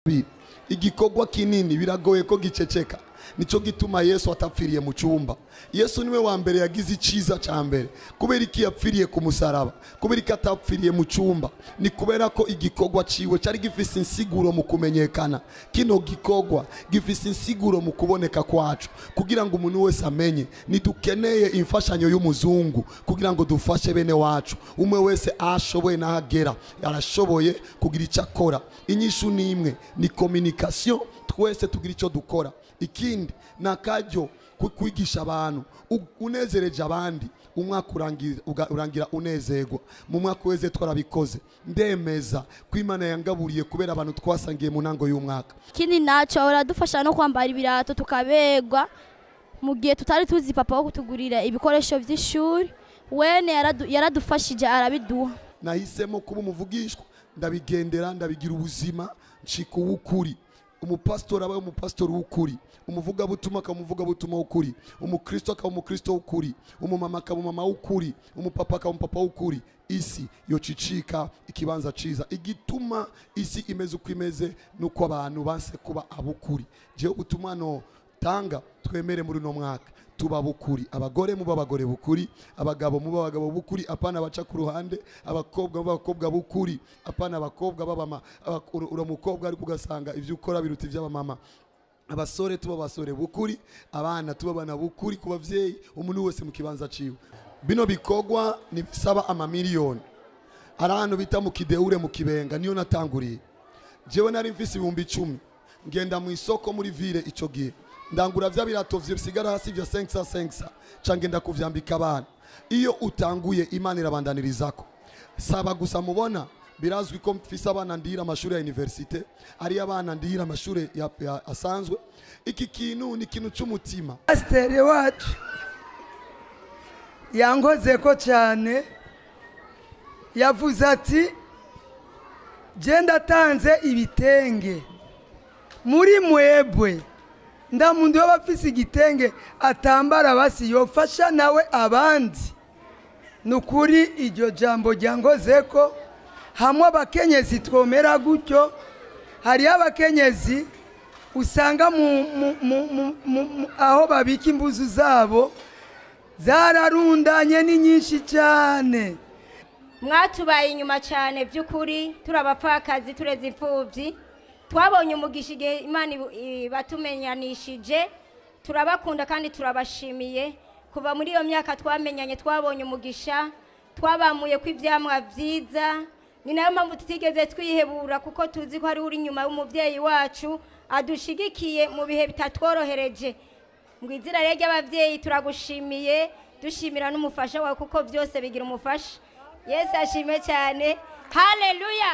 Bi- igikorwa kinini biragoye ko giceceka nicyo gituma yesu atapfiriye mu cyumba yesu niwe wa mbere yagize icyiza cya mbere kubera iki yapfiriye ku musaraba kubera iki atapfiriye mu cyumba ni kubera ko igikorwa ciwe cyari gifise insiguro mu kumenyekana kino gikorwa gifise insiguro mu kuboneka kwacu kugira ngo umuntu wese amenye ntidukeneye imfashanyo y'umuzungu kugira ngo dufashe bene wacu umwe wese ashoboye n'ahagera arashoboye kugira icyo akora inyishu ni imwe ni communication twese tugira icyo dukora ikindi ni akaryo ko kwigisha abantu u- unezereje abandi umwaka urangira- uga- urangira unezerwa mu mwaka weze twarabikoze ndemeza ko imana yangaburiye kubera abantu twasangiye mu ntango y'umwaka ikindi nacyo baradufasha no kwambara ibirato tukabegwa mu gihe tutari tuzi papa wo kutugurira ibikoresho by'ishuri wene yaradu- yaradufashije arabiduha nahisemo kuba umuvugishwa ndabigendera ndabigira ubuzima ncika uw'ukuri umupasitori aba umupasitori w'ukuri umuvugabutumwa akaba umuvugabutumwa w'ukuri umukristo akaba umukristo w'ukuri umumama akaba umumama w'ukuri umupapa akaba umupapa w'ukuri isi yocicika ikibanza ciza igituma isi imeze uko imeze nuko abantu banse kuba abukuri jewe ubutumwa no tanga twemere muri uno mwaka tuba bukuri abagore muba abagore bukuri abagabo muba abagabo bukuri apana baca ku ruhande abakobwa muba abakobwa bukuri apana abakobwa babama aba- ura- ura mukobwa ariko ugasanga ibyo ukora biruta iby'abamama abasore tuba abasore bukuri abana tuba abana bukuri ku bavyeyi umuntu wese mu kibanza ciwe bino bikorwa nibisaba amamiliyoni hari ahantu bita mu kideure mu kibenga niyo natanguriye jewe nari mfise ibihumbi icumi ngenda mu isoko muri ville ico gihe ndangura vya birato bisigara hasi vya 500 500 ca ngenda kuvyambika abana iyo utanguye imana irabandaniririzako saba gusa mubona birazwi ko mfise abana ndihira amashuri ya universite ari abana ndihira amashuri ya- ya- asanzwe iki kintu ni ikintu c'umutima pasiteri wacu yankoze ko cyane yavuze ati genda atanze ibitenge muri mwebwe ndamuntu yoba afise igitenge atambara basi yofasha nawe abandi ni ukuri iryo jambo ryangoze ko hamwe abakenyezi twomera gutyo hariyo abakenyezi usanga mu, mu, mu, mu, mu, mu, aho babika imbuzu zabo zararundanye ni nyinshi cyane mwatubaye inyuma cyane by'ukuri turi abapfakazi tureze imfubyi twabonye umugisha igihe imana ibu- ibatumenyanishije turabakunda kandi turabashimiye kuva muri iyo myaka twamenyanye twabonye umugisha twabamuye ko ibyamwa byiza ni nayo mpamvu tutigeze twihebura kuko tuzi ko hari uri inyuma y'umubyeyi wacu adushigikiye mu bihe bitatworohereje ngo izina rero ry'ababyeyi turagushimiye dushimira n'umufasha wawe kuko byose bigira umufasha yesu ashime cyane haleluya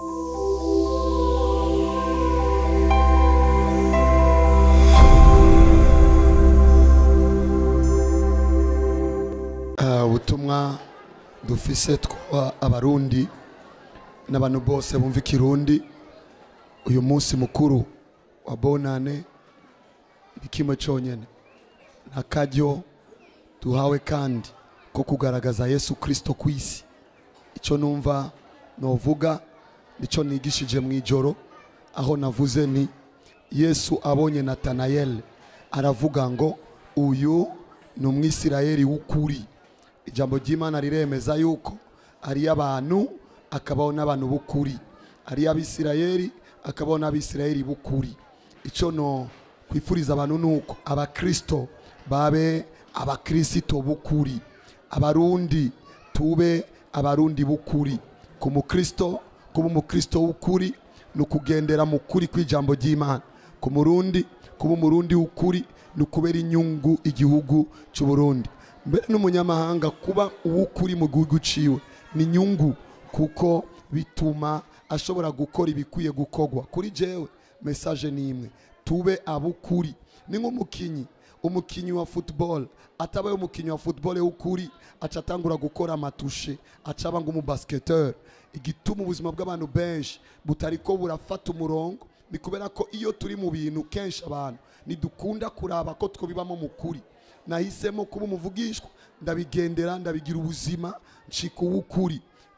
Ah, ubutumwa dufise twa abarundi n'abantu bose bumva ikirundi uyu munsi mukuru wa bonane ni kimwe cyonyine nta karyo duhawe kandi ko kugaragaza yesu kirisito ku isi icyo numva novuga nicyo nigishije mu ijoro aho navuze ni yesu abonye natanayeli aravuga ngo uyu ni umwisirayeli w'ukuri ijambo ry'imana riremeza yuko ari abantu akabaho n'abantu b'ukuri ari abisirayeli akabaho n'abisirayeli b'ukuri icyo no kwifuriza abantu ni uko abakirisito babe abakirisito b'ukuri abarundi tube abarundi b'ukuri ku mukristo kuba umukristo w'ukuri ni ukugendera mu kuri kw'ijambo ry'imana ku murundi kuba umurundi w'ukuri ni ukubera inyungu igihugu cy'u Burundi mbere n'umunyamahanga kuba uw'ukuri mu gihugu ciwe ni inyungu kuko bituma ashobora gukora ibikwiye gukorwa kuri jewe mesaje ni imwe tube abukuri ni nk'umukinyi umukinyi wa football atabaye umukinyi wa football w'ukuri aca atangura gukora amatushe aca aba nk'umubasketeur igituma ubuzima bw'abantu benshi butariko burafata umurongo ni kubera ko iyo turi mu bintu kenshi abantu ntidukunda kuraba ko twobibamo mu kuri nahisemo kuba umuvugishwa ndabigendera ndabigira ubuzima ncika uw'ukuri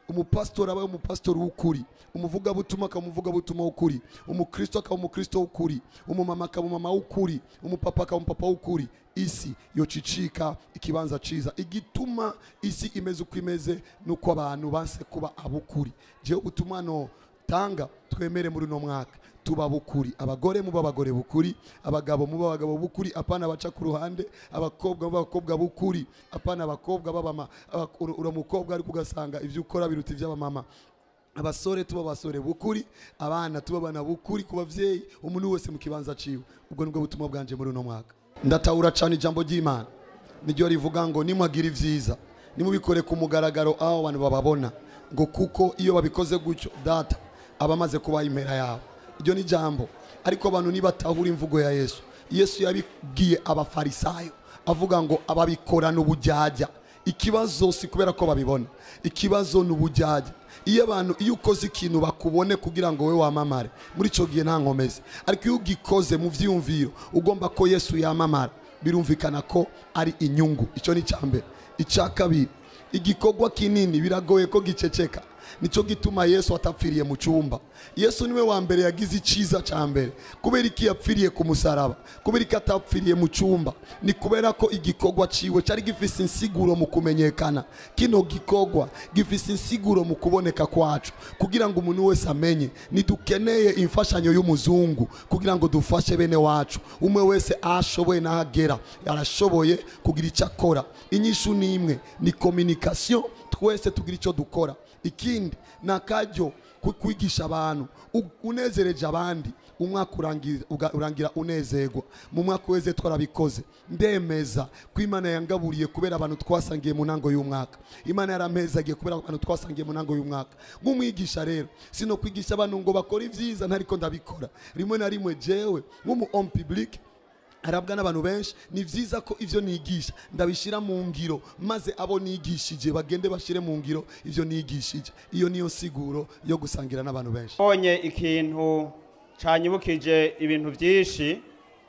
umupasitori aba umupasitori w'ukuri umuvugabutumwa akaba umuvugabutumwa w'ukuri umukristo akaba umukristo w'ukuri umumama akaba umumama w'ukuri umupapa akaba umupapa w'ukuri isi yocicika ikibanza ciza igituma isi imeze uko imeze nuko abantu banse kuba abukuri jewe ubutumwa no tanga twemere muri uno mwaka tuba bukuri abagore muba abagore bukuri abagabo muba abagabo bukuri apana baca ku ruhande abakobwa muba abakobwa bukuri apana abakobwa babama ura mukobwa ariko ugasanga ivyo ukora biruta ivy'abamama abasore tuba abasore bukuri abana tuba abana bukuri ku bavyeyi umuntu wese mu kibanza ciwe ubwo nibwo butumwa bwanje muri uno mwaka ndatahura cane ijambo ry'imana niryo rivuga ngo nimwagira ivyiza nimubikore ku mugaragaro aho abantu bababona ngo kuko iyo babikoze gutyo data aba amaze kubaha impera yabo iryo ni ijambo ariko abantu nibatahura imvugo ya yesu yesu yabibwiye abafarisayo avuga ngo ababikorana ubujyajya ikibazo si kubera ko babibona ikibazo ni ubujyajya iyo abantu iyo ukoze ikintu bakubone kugira ngo wowe wamamare muri icyo gihe nta nkomezi ariko iyo ugikoze mu byiyumviro ugomba ko yesu yamamara birumvikana ko ari inyungu icyo ni icya mbere icya kabiri igikorwa kinini biragoye ko giceceka nicyo gituma yesu atapfiriye mu cyumba yesu niwe wa mbere yagize icyiza cya mbere kubera iki yapfiriye ku musaraba kubera iki atapfiriye mu cyumba ni kubera ko igikorwa ciwe cyari gifise insiguro mu kumenyekana kino gikorwa gifise insiguro mu kuboneka kwacu kugira ngo umuntu wese amenye ntidukeneye imfashanyo y'umuzungu kugira ngo dufashe bene wacu umwe wese ashoboye n'ahagera arashoboye kugira icyo akora inyishu ni imwe ni communication twese tugira icyo dukora ikindi ni akaryo ko kwigisha abantu u- unezereje abandi umwaka urangira- uga- urangira unezerwa mu mwaka weze twarabikoze ndemeza ko imana yangaburiye kubera abantu twasangiye mu ntango y'umwaka imana yarampezagiye kubera abantu twasangiye mu ntango y'umwaka nk'umwigisha rero sino kwigisha abantu ngo bakore ibyiza ntariko ndabikora rimwe na rimwe jewe nk'umu homme public arabwa n'abantu benshi ni byiza ko ibyo nigisha ndabishyira mu ngiro maze abo nigishije bagende bashyire mu ngiro ibyo nigishije iyo niyo siguro yo gusangira n'abantu benshi mbonye ikintu canyibukije ibintu byinshi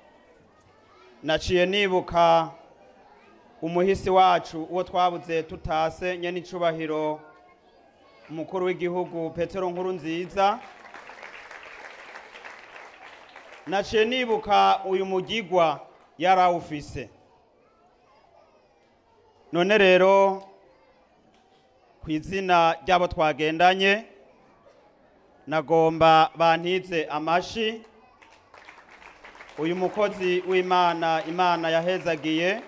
naciye nibuka umuhisi wacu uwo twabuze tutase nyene icubahiro umukuru w'igihugu petero nkuru nziza naciye nibuka uyu mugigwa yari awufise none rero ku izina ry'abo twagendanye nagomba bantize amashi uyu mukozi w'imana imana yahezagiye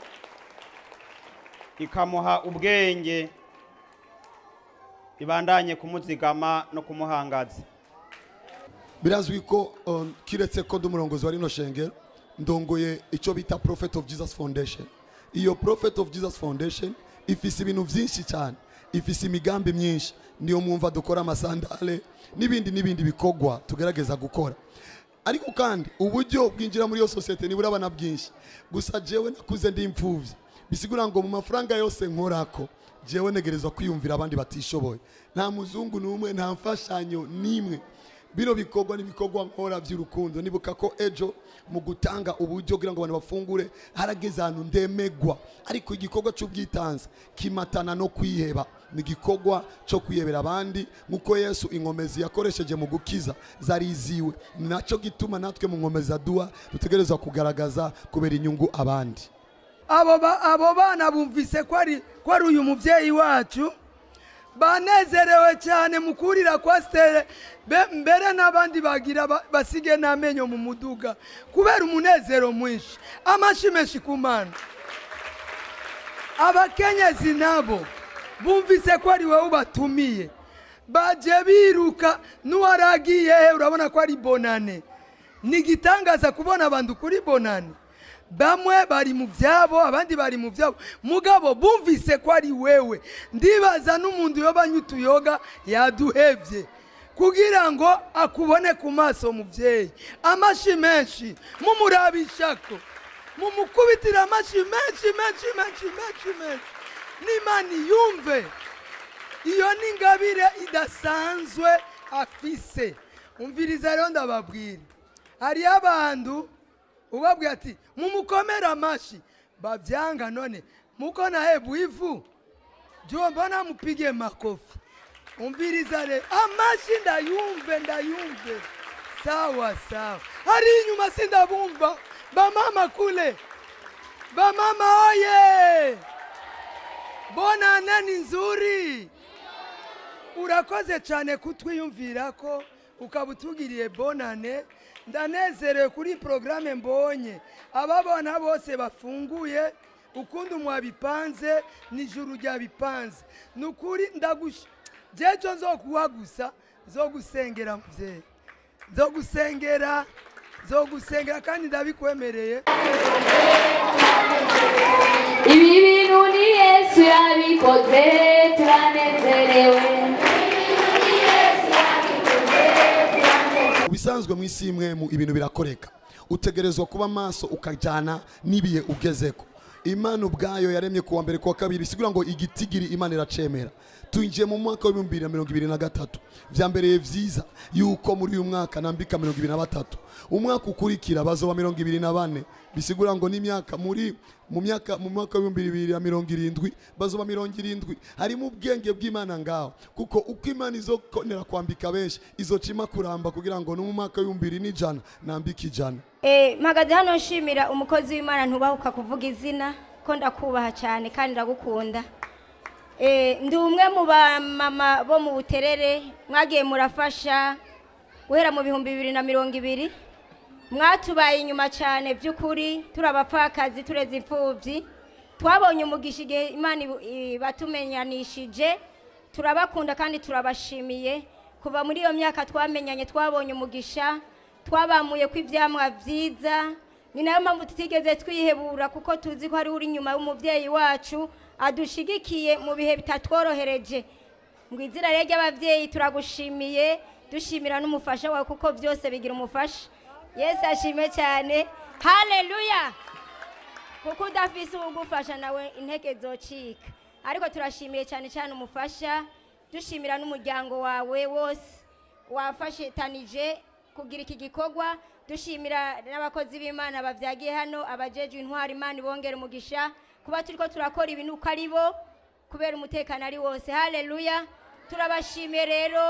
ikamuha ubwenge ibandanye kumuzigama no kumuhangaza birazwi ko um, kiretse ko ndi umurongozi wa rino shengero ndongoye icyo bita prophet of jesus foundation iyo prophet of jesus foundation ifise ibintu byinshi cyane ifise imigambi myinshi niyo mwumva dukora amasandale n'ibindi n'ibindi bikorwa tugerageza gukora ariko kandi uburyo bwinjira muri iyo sosiyete ntiburabana bwinshi gusa jewe nakuze ndi imfubyi bisigura ngo mu mafaranga yose nkorako jewe negerezwa kwiyumvira abandi batishoboye nta muzungu n'umwe nta mfashanyo n'imwe bino bikorwa n'ibikorwa nkora by'urukundo nibuka ko ejo mu gutanga uburyo kugira ngo abantu bafungure harageze ahantu ndemegwa ariko igikorwa cy'ubwitanze kimatana no kwiheba ni igikorwa cyo kwihebera abandi nk'uko yesu inkomezi yakoresheje mu gukiza zari iziwe ni nacyo gituma natwe mu nkomezi aduha dutegerezwa kugaragaza kubera inyungu abandi abo ba- abo bana bumvise ko ari ko ari uyu mubyeyi wacu banezerewe cyane mu kurira kwa sitere be- mbere n'abandi bagira ba- basige n'amenyo mu muduga kubera umunezero mwinshi amashi menshi ku mana abakenyezi nabo bumvise ko ari wowe ubatumiye baje biruka n'uwaragiye he urabona ko ari bonane ni igitangaza kubona abantu kuri bonane bamwe bari mu byabo abandi bari mu byabo mugabo bumvise ko ari wewe ndibaza n'umuntu yobanye utuyoga yaduhebye kugira ngo akubone ku maso mubyeyi amashi menshi mumurabishako mumukubitire amashi menshi menshi menshi menshi menshi n'imana yumve iyo ni ingabire idasanzwe afise umviriza rero ndababwira hariyo abantu ubabwira ati mumukomere amashi babyanga none muko nahebu ivu jua mbona mupige makofi umviriza rero amashi ndayumve ndayumve sawa sawa hari inyuma sindabumva bamama kule bamama oye bonane ni nzuri urakoze cyane kutwiyumvira ko ukaba utugiriye bonane ndanezerewe kuri porogaramu mbonye ababona bose bafunguye ukundi mwabipanze nijuru ryabipanze ni ukuri ndagusha jejo zo kuwa gusa zo gusengera mubyeyi zo gusengera zo gusengera kandi ndabikwemereye ibi bintu ni yesu yabikoze turanezerewe mu bisanzwe mu isi imwe mu ibintu birakoreka utegerezwa kuba maso ukajyana n'ibihe ugezeko imana ubwayo yaremye kuwa mbere kuwa kabiri sigura ngo igitigiri imana iracemera twinjiye mu mwaka w'ibihumbi bibiri na mirongo ibiri na gatatu byambereye byiza yuko muri uyu mwaka nambika mirongo ibiri na batatu umwaka ukurikira bazoba mirongo ibiri na bane bisigura ngo n'imyaka muri mu myaka mu mwaka w'ibihumbi bibiri na mirongo irindwi bazoba mirongo irindwi harimo ubwenge bw'imana ngaho kuko uko imana izokonera kwambika benshi izocima kuramba kugira ngo no mu mwaka w'ibihumbi bibiri n'ijana nambike ijana Eh, mpagaze hano nshimira umukozi w'imana ntubahuka kuvuga izina ko ndakubaha cyane kandi ndagukunda Eh, ndi umwe mu bamama bo mu buterere mwagiye murafasha guhera mu bihumbi bibiri na mirongo ibiri mwatubaye inyuma cyane by'ukuri turi abapfakazi tureze imfubyi twabonye umugisha igihe imana ibu- ibatumenyanishije turabakunda kandi turabashimiye kuva muri iyo myaka twamenyanye twabonye umugisha twabamuye ko ibyamwa byiza ni nayo mpamvu tutigeze twihebura kuko tuzi ko hariho uri inyuma y'umubyeyi wacu adushigikiye mu bihe bitatworohereje ngo izina rero ry'ababyeyi turagushimiye dushimira n'umufasha wawe kuko byose bigira umufasha yesu ashime cyane haleluya kuko udafise uwugufasha nawe intege zocika ariko turashimiye cyane cyane umufasha dushimira n'umuryango wawe wose wafashitanije kugira iki gikorwa dushimira n'abakozi b'imana babyagiye hano abajejwe intwari imana ibongera umugisha kuba turi ko turakora ibintu uko ari bo kubera umutekano ari wose haleluya turabashimiye rero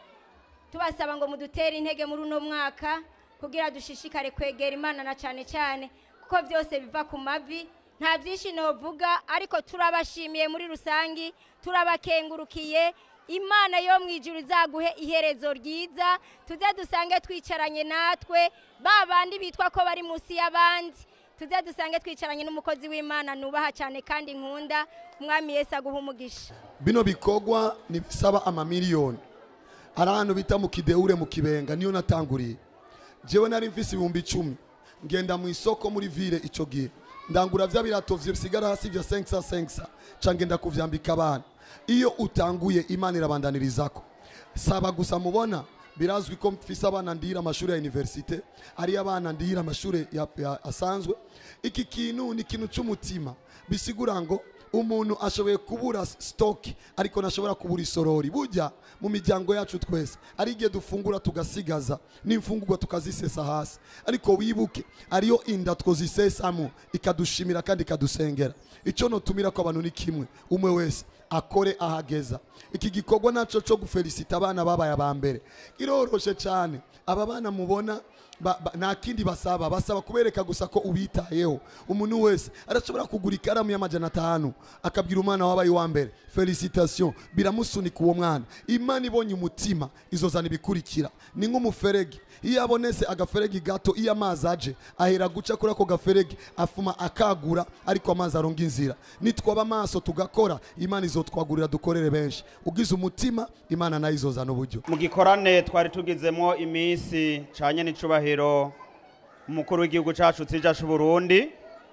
tubasaba ngo mudutere intege muri uno mwaka kugira dushishikare kwegera imana na cyane cyane kuko byose biva ku mavi nta byinshi novuga ariko turabashimiye muri rusange turabakengurukiye imana yo mu ijuru izaguhe iherezo ryiza tuze dusange twicaranye natwe ba bandi bitwa ko bari munsi y'abandi tuze dusange twicaranye n'umukozi w'imana nubaha cyane kandi nkunda umwami Yesu aguha umugisha bino bikorwa ntibisaba amamiliyoni hari ahantu bita mu kidehure mu kibenga niyo natanguriye jewe nari mfise ibihumbi icumi ngenda mu isoko muri vile icyo gihe ndangura vya birato bisigara hasi vya senkisa senkisa ca ngenda kuvyambika abana iyo utanguye imana irabandaniririzako saba gusa mubona birazwi ko mfise abana ndihira amashuri ya universite ari abana ndihira amashuri ya- ya- asanzwe iki kintu ni ikintu cy'umutima bisigura ngo umuntu ashoboye kubura sitoki ariko ntashobora kubura isorori burya mu miryango yacu twese ari igihe dufungura tugasigaza n'imfungurwa tukazisesa hasi ariko wibuke ariyo inda twozisesamo ikadushimira kandi ikadusengera icyo notumira ko abantu ni kimwe umwe wese akore ahageza iki gikorwa naco cyo gufelicita abana babaye aba mbere kiroroshe cyane aba bana mubona ba- ba- nta kindi basaba basaba kubereka gusa ko ubitayeho umuntu wese arashobora kugura ikaramu y'amajana atanu akabwira umwana wabaye uwa mbere felicitation biramusunika uwo mwana imana ibonye umutima izozana ibikurikira ni nk'umuferegi iyo abonese agaferegi gato iyo amazi aje ahera guca kuri ako gaferegi afuma akagura ariko amazi aronga inzira nitwaba amaso tugakora imana izotwagurira dukorere benshi ugize umutima imana nayo izozana uburyo mu gikorane twari tugizemo iminsi canye n'icubahiro umukuru w'igihugu cacu tsija c'uburundi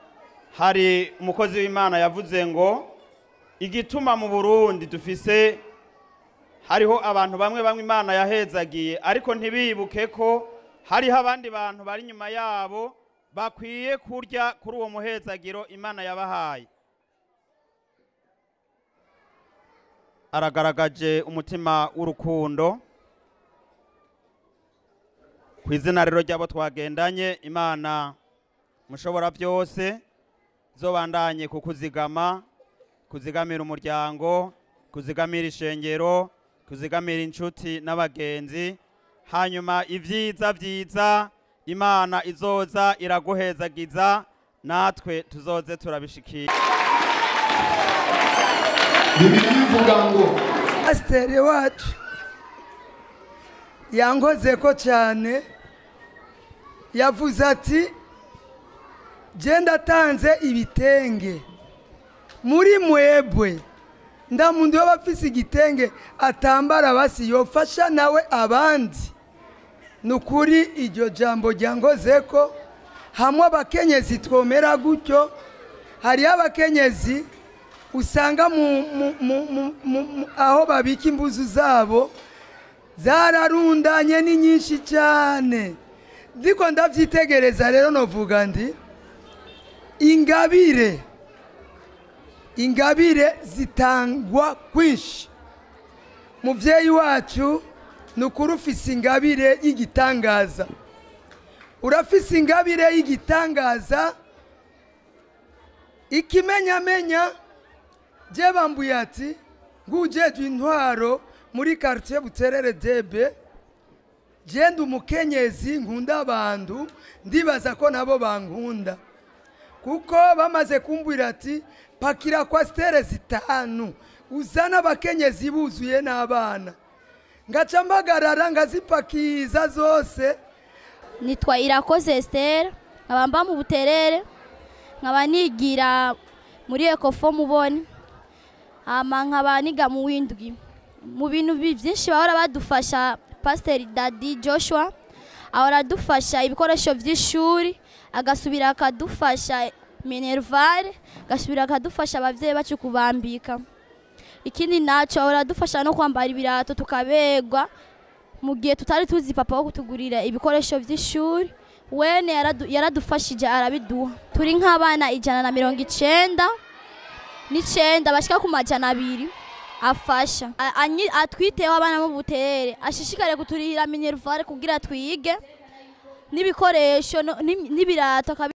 hari umukozi w'imana yavuze ngo igituma mu burundi dufise hariho abantu bamwe bamwe imana yahezagiye ariko ntibibuke ko hariho abandi bantu bari inyuma yabo bakwiye kurya kuri uwo muhezagiro imana yabahaye aragaragaje umutima w'urukundo ku izina rero ry'abo twagendanye imana mushobora byose zobandanye kukuzigama kuzigamira umuryango kuzigamira ishengero kuzigamira inshuti n'abagenzi hanyuma ibyiza byiza imana izoza iraguhezagiza natwe tuzoze turabishikira bibiri bivuga ngo pasiteri wacu yankoze ko cyane yavuze ati genda atanze ibitenge muri mwebwe ndamuntu yoba afise igitenge atambara basi yofasha nawe abandi ni ukuri iryo jambo ryangoze ko hamwe abakenyezi twomera gutyo hariho abakenyezi usanga mu, mu, mu, mu, mu, mu, aho babika imbuzu zabo zararundanye ni nyinshi cyane ndiko ndabyitegereza rero novuga ndi ingabire ingabire zitangwa kwinshi mubyeyi wacu ni ukuri ufise ingabire y'igitangaza urafise ingabire y'igitangaza ikimenyamenya je bambuye ati ngujejwe intwaro muri quartier buterere debe genda umukenyezi nkunda abantu ndibaza ko nabo bankunda kuko bamaze kumbwira ati pakira kwasitere zitanu uzana abakenyezi buzuye n'abana ngaca mpagarara ngazipakiza zose nitwa irakoze esitera nkaba mba mu buterere nkaba nigira muri ekofo mubone hama nkaba niga mu windwi mu bintu bi- byinshi bahora badufasha pasiteri dadi joshua ahora adufasha ibikoresho by'ishuri agasubira akadufasha minervare agasubira akadufasha ababyeyi bacu kubambika ikindi nacyo ahora adufasha no kwambara ibirato tukabegwa mu gihe tutari tuzi papa wo kutugurira ibikoresho by'ishuri wene yaradu- yaradufashije arabiduha turi nk'abana ijana na mirongo icenda n'icenda bashika ku majana abiri afasha A- anyi- atwiteho abana mu buterere ashishikare kuturihira minervare kugira twige n'ibikoresho no- n'im- n'ibirato akabi-